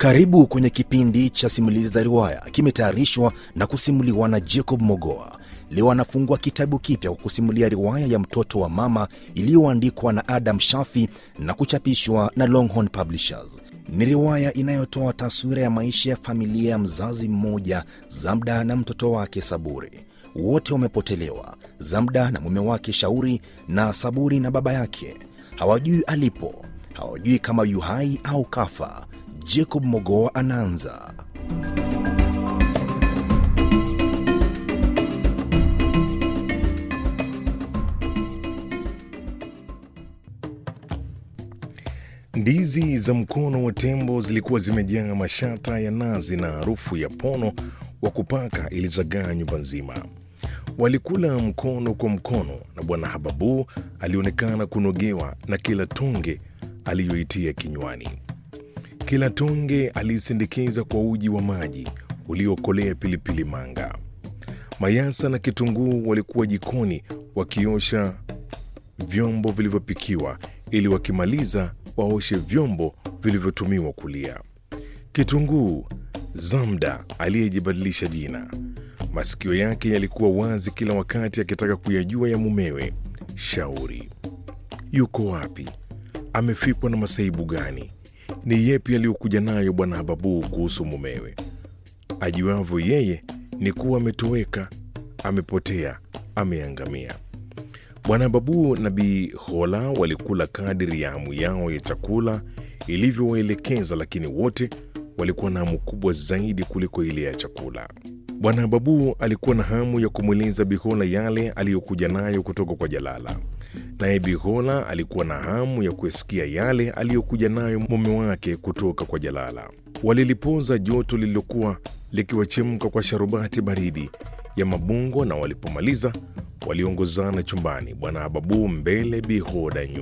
Karibu kwenye kipindi cha simulizi za riwaya, kimetayarishwa na kusimuliwa na Jacob Mogoa. Leo anafungua kitabu kipya kwa kusimulia riwaya ya mtoto wa mama iliyoandikwa na Adam Shafi na kuchapishwa na Longhorn Publishers. Ni riwaya inayotoa taswira ya maisha ya familia ya mzazi mmoja, Zamda na mtoto wake Saburi. Wote wamepotelewa, Zamda na mume wake Shauri, na Saburi na baba yake. Hawajui alipo, hawajui kama yu hai au kafa. Jacob Mogoa anaanza. Ndizi za mkono wa tembo zilikuwa zimejaa mashata ya nazi na harufu ya pono wa kupaka ilizagaa nyumba nzima. Walikula mkono kwa mkono, na Bwana Hababu alionekana kunogewa na kila tonge aliyoitia kinywani. Kila tonge aliisindikiza kwa uji wa maji uliokolea pilipili manga. Mayasa na kitunguu walikuwa jikoni wakiosha vyombo vilivyopikiwa ili wakimaliza waoshe vyombo vilivyotumiwa kulia. Kitunguu, Zamda aliyejibadilisha jina, masikio yake yalikuwa wazi kila wakati akitaka kuyajua ya mumewe Shauri. Yuko wapi? Amefikwa na masaibu gani? Ni yepi aliyokuja nayo Bwana Hababu kuhusu mumewe? Ajuavyo yeye ni kuwa ametoweka, amepotea, ameangamia. Bwana Babu na Bi Hola walikula kadiri ya hamu yao ya chakula ilivyowaelekeza, lakini wote walikuwa na hamu kubwa zaidi kuliko ile ya chakula. Bwana Babu alikuwa na hamu ya kumweleza Bihola yale aliyokuja nayo kutoka kwa Jalala, naye Bihola alikuwa na hamu ya kusikia yale aliyokuja nayo mume wake kutoka kwa Jalala. Walilipoza joto lililokuwa likiwachemka kwa sharubati baridi ya mabungo, na walipomaliza waliongozana chumbani, Bwana Babu mbele, Bihoda nyuma.